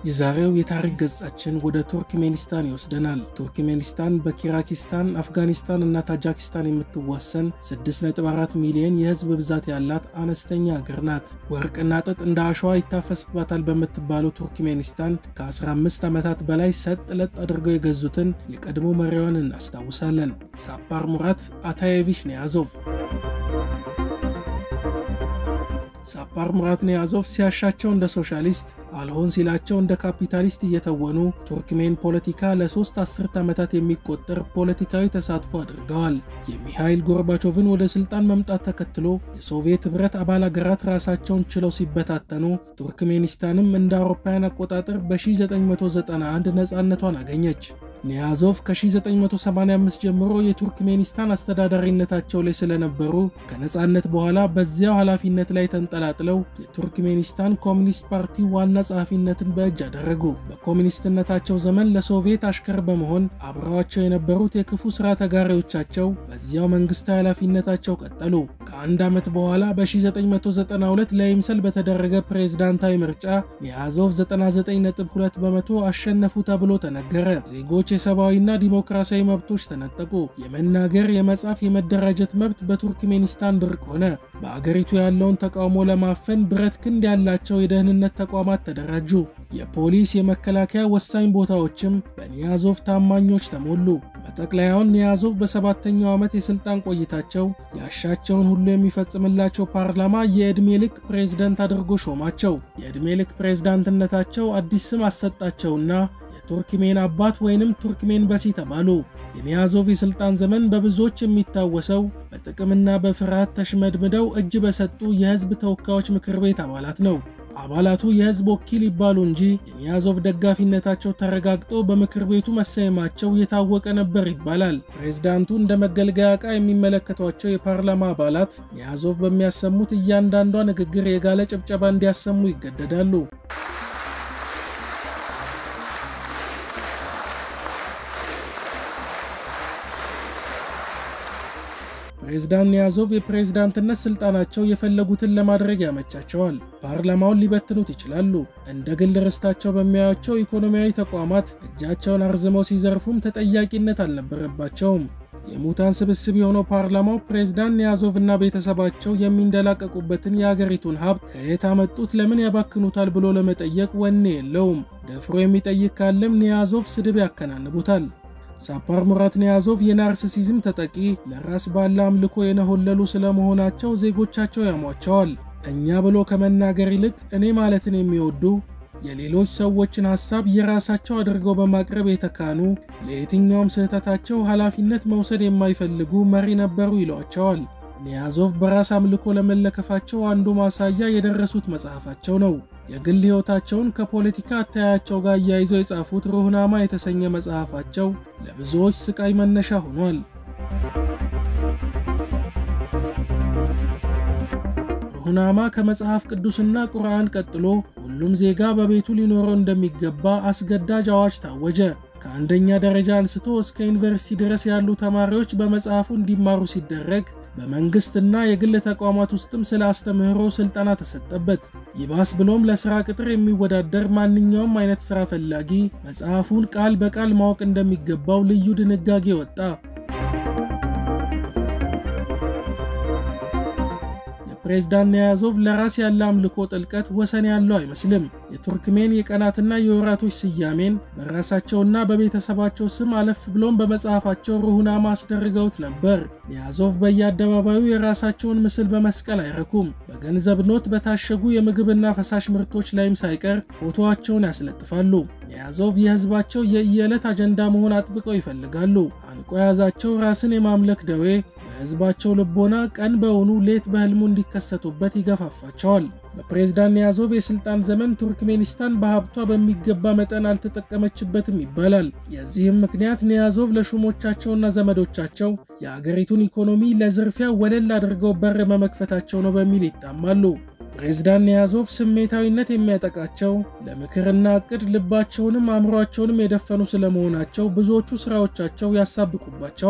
የዛሬው የታሪክ ገጻችን ወደ ቱርክሜኒስታን ይወስደናል። ቱርክሜኒስታን በኪራኪስታን፣ አፍጋኒስታን እና ታጃኪስታን የምትዋሰን 6.4 ሚሊዮን የህዝብ ብዛት ያላት አነስተኛ ሀገር ናት። ወርቅና ጥጥ እንደ አሸዋ ይታፈስባታል በምትባለው ቱርክሜኒስታን ከ15 ዓመታት በላይ ሰጥ ለጥ አድርገው የገዙትን የቀድሞ መሪዋን እናስታውሳለን። ሳፓር ሙራት አታየቪች ኒያዞቭ። ሳፓር ሙራት ኒያዞቭ ሲያሻቸው እንደ ሶሻሊስት አልሆን ሲላቸው እንደ ካፒታሊስት እየተወኑ ቱርክሜን ፖለቲካ ለሶስት አስርት ዓመታት የሚቆጠር ፖለቲካዊ ተሳትፎ አድርገዋል። የሚሃይል ጎርባቾቭን ወደ ስልጣን መምጣት ተከትሎ የሶቪየት ኅብረት አባል አገራት ራሳቸውን ችለው ሲበታተኑ ቱርክሜኒስታንም እንደ አውሮፓውያን አቆጣጠር በ1991 ነፃነቷን አገኘች። ኒያዞቭ ከ1985 ጀምሮ የቱርክሜኒስታን አስተዳዳሪነታቸው ላይ ስለነበሩ ከነፃነት በኋላ በዚያው ኃላፊነት ላይ ተንጠላጥለው የቱርክሜኒስታን ኮሚኒስት ፓርቲ ዋና ጸሐፊነትን በእጅ አደረጉ። በኮሚኒስትነታቸው ዘመን ለሶቪየት አሽከር በመሆን አብረዋቸው የነበሩት የክፉ ሥራ ተጋሪዎቻቸው በዚያው መንግሥታዊ ኃላፊነታቸው ቀጠሉ። ከአንድ ዓመት በኋላ በ1992 ለይምሰል በተደረገ ፕሬዝዳንታዊ ምርጫ ኒያዞቭ 99.2 በመቶ አሸነፉ ተብሎ ተነገረ። ዜጎች የሰብአዊና ዲሞክራሲያዊ መብቶች ተነጠቁ። የመናገር፣ የመጻፍ፣ የመደራጀት መብት በቱርክሜኒስታን ብርቅ ሆነ። በአገሪቱ ያለውን ተቃውሞ ለማፈን ብረት ክንድ ያላቸው የደህንነት ተቋማት ተደራጁ። የፖሊስ፣ የመከላከያ ወሳኝ ቦታዎችም በኒያዞቭ ታማኞች ተሞሉ። መጠቅለያውን ኒያዞቭ በሰባተኛው ዓመት የሥልጣን ቆይታቸው ያሻቸውን ሁሉ የሚፈጽምላቸው ፓርላማ የዕድሜ ልክ ፕሬዝደንት አድርጎ ሾማቸው። የዕድሜ ልክ ፕሬዝዳንትነታቸው አዲስ ስም አሰጣቸውና ቱርክሜን አባት ወይንም ቱርክሜን በሲ ተባሉ። የኒያዞቭ የሥልጣን ዘመን በብዙዎች የሚታወሰው በጥቅምና በፍርሃት ተሽመድምደው እጅ በሰጡ የሕዝብ ተወካዮች ምክር ቤት አባላት ነው። አባላቱ የሕዝብ ወኪል ይባሉ እንጂ የኒያዞቭ ደጋፊነታቸው ተረጋግጦ በምክር ቤቱ መሰየማቸው የታወቀ ነበር ይባላል። ፕሬዝዳንቱ እንደ መገልገያ ዕቃ የሚመለከቷቸው የፓርላማ አባላት ኒያዞቭ በሚያሰሙት እያንዳንዷ ንግግር የጋለ ጭብጨባ እንዲያሰሙ ይገደዳሉ። ፕሬዝዳንት ኒያዞቭ የፕሬዝዳንትነት ስልጣናቸው የፈለጉትን ለማድረግ ያመቻቸዋል። ፓርላማውን ሊበትኑት ይችላሉ። እንደ ግል ርስታቸው በሚያዩቸው ኢኮኖሚያዊ ተቋማት እጃቸውን አርዝመው ሲዘርፉም ተጠያቂነት አልነበረባቸውም። የሙታን ስብስብ የሆነው ፓርላማው ፕሬዝዳንት ኒያዞቭ እና ቤተሰባቸው የሚንደላቀቁበትን የአገሪቱን ሀብት ከየት አመጡት፣ ለምን ያባክኑታል ብሎ ለመጠየቅ ወኔ የለውም። ደፍሮ የሚጠይቅ ካለም ኒያዞቭ ስድብ ያከናንቡታል። ሳፓር ሙራት ኒያዞቭ የናርሲሲዝም ተጠቂ ለራስ ባለ አምልኮ የነሆለሉ ስለመሆናቸው ዜጎቻቸው ያሟቸዋል። እኛ ብሎ ከመናገር ይልቅ እኔ ማለትን የሚወዱ የሌሎች ሰዎችን ሐሳብ የራሳቸው አድርገው በማቅረብ የተካኑ ለየትኛውም ስህተታቸው ኃላፊነት መውሰድ የማይፈልጉ መሪ ነበሩ ይሏቸዋል። ኒያዞቭ በራስ አምልኮ ለመለከፋቸው አንዱ ማሳያ የደረሱት መጽሐፋቸው ነው። የግል ሕይወታቸውን ከፖለቲካ አተያያቸው ጋር እያይዘው የጻፉት ሩህናማ የተሰኘ መጽሐፋቸው ለብዙዎች ስቃይ መነሻ ሆኗል። ሩህናማ ከመጽሐፍ ቅዱስና ቁርአን ቀጥሎ ሁሉም ዜጋ በቤቱ ሊኖረው እንደሚገባ አስገዳጅ አዋጅ ታወጀ። ከአንደኛ ደረጃ አንስቶ እስከ ዩኒቨርሲቲ ድረስ ያሉ ተማሪዎች በመጽሐፉ እንዲማሩ ሲደረግ በመንግስትና የግል ተቋማት ውስጥም ስለ አስተምህሮ ስልጠና ተሰጠበት። ይባስ ብሎም ለስራ ቅጥር የሚወዳደር ማንኛውም አይነት ስራ ፈላጊ መጽሐፉን ቃል በቃል ማወቅ እንደሚገባው ልዩ ድንጋጌ ወጣ። ፕሬዝዳንት ኒያዞቭ ለራስ ያለ አምልኮ ጥልቀት ወሰን ያለው አይመስልም። የቱርክሜን የቀናትና የወራቶች ስያሜን በራሳቸውና በቤተሰባቸው ስም አለፍ ብሎም በመጽሐፋቸው ሩህናማ አስደርገውት ነበር። ኒያዞቭ በየአደባባዩ የራሳቸውን ምስል በመስቀል አይረኩም። በገንዘብ ኖት በታሸጉ የምግብና ፈሳሽ ምርቶች ላይም ሳይቀር ፎቶዋቸውን ያስለጥፋሉ። ኒያዞቭ የህዝባቸው የየዕለት አጀንዳ መሆን አጥብቀው ይፈልጋሉ። አንቆ የያዛቸው ራስን የማምለክ ደዌ በህዝባቸው ልቦና ቀን በውኑ ሌት በህልሙ እንዲከሰቱበት ይገፋፋቸዋል። በፕሬዝዳንት ኒያዞቭ የስልጣን ዘመን ቱርክሜኒስታን በሀብቷ በሚገባ መጠን አልተጠቀመችበትም ይባላል። የዚህም ምክንያት ኒያዞቭ ለሹሞቻቸውና ዘመዶቻቸው የአገሪቱን ኢኮኖሚ ለዝርፊያ ወለል አድርገው በር በመክፈታቸው ነው በሚል ይታማሉ። ፕሬዝዳንት ኒያዞቭ ስሜታዊነት የሚያጠቃቸው ለምክርና እቅድ ልባቸውንም አእምሯቸውንም የደፈኑ ስለመሆናቸው ብዙዎቹ ስራዎቻቸው ያሳብቁባቸዋል።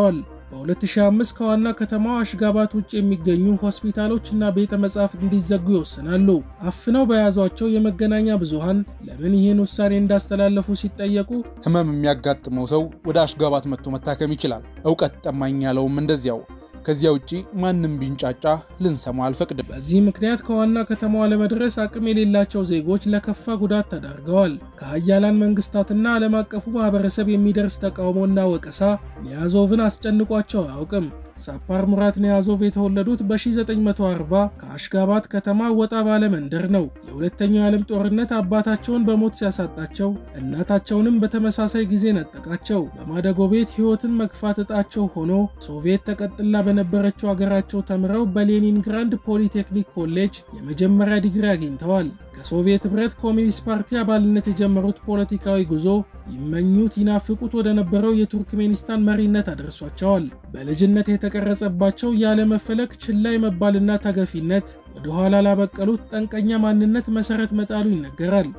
በ2005 ከዋና ከተማዋ አሽጋባት ውጭ የሚገኙ ሆስፒታሎች እና ቤተ መጻሕፍት እንዲዘጉ ይወስናሉ። አፍነው በያዟቸው የመገናኛ ብዙሃን ለምን ይህን ውሳኔ እንዳስተላለፉ ሲጠየቁ ህመም የሚያጋጥመው ሰው ወደ አሽጋባት መጥቶ መታከም ይችላል። እውቀት ጠማኝ ያለውም እንደዚያው ከዚያ ውጪ ማንም ቢንጫጫ ልንሰማ አልፈቅድም። በዚህ ምክንያት ከዋና ከተማዋ ለመድረስ አቅም የሌላቸው ዜጎች ለከፋ ጉዳት ተዳርገዋል። ከሀያላን መንግስታትና ዓለም አቀፉ ማህበረሰብ የሚደርስ ተቃውሞና ወቀሳ ኒያዞቭን አስጨንቋቸው አያውቅም። ሳፓር ሙራት ኒያዞቭ የተወለዱት በ1940 ከአሽጋባት ከተማ ወጣ ባለ መንደር ነው። የሁለተኛው የዓለም ጦርነት አባታቸውን በሞት ሲያሳጣቸው እናታቸውንም በተመሳሳይ ጊዜ ነጠቃቸው። በማደጎ ቤት ሕይወትን መግፋት ዕጣቸው ሆኖ ሶቪየት ተቀጥላ በነበረችው አገራቸው ተምረው በሌኒንግራንድ ፖሊቴክኒክ ኮሌጅ የመጀመሪያ ዲግሪ አግኝተዋል። ከሶቪየት ኅብረት ኮሚኒስት ፓርቲ አባልነት የጀመሩት ፖለቲካዊ ጉዞ ይመኙት ይናፍቁት ወደ ነበረው የቱርክሜኒስታን መሪነት አደርሷቸዋል። በልጅነት የተቀረጸባቸው ያለመፈለግ ችላ የመባልና ተገፊነት ወደ ኋላ ላበቀሉት ጠንቀኛ ማንነት መሠረት መጣሉ ይነገራል።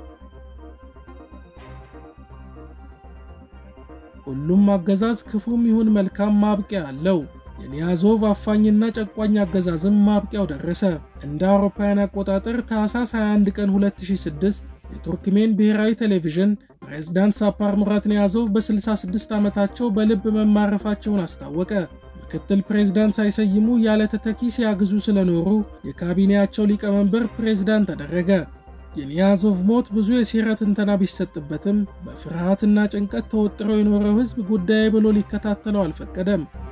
ሁሉም አገዛዝ ክፉም ይሁን መልካም ማብቂያ አለው። የኒያዞቭ አፋኝና ጨቋኝ አገዛዝም ማብቂያው ደረሰ። እንደ አውሮፓውያን አቆጣጠር ታህሳስ 21 ቀን 2006 የቱርክሜን ብሔራዊ ቴሌቪዥን ፕሬዝዳንት ሳፓር ሙራት ኒያዞቭ በ66 ዓመታቸው በልብ መማረፋቸውን አስታወቀ። ምክትል ፕሬዝዳንት ሳይሰይሙ ያለ ተተኪ ሲያግዙ ስለኖሩ የካቢኔያቸው ሊቀመንበር ፕሬዝዳንት ተደረገ። የኒያዞቭ ሞት ብዙ የሴራ ትንተና ቢሰጥበትም በፍርሃትና ጭንቀት ተወጥሮ የኖረው ሕዝብ ጉዳይ ብሎ ሊከታተለው አልፈቀደም።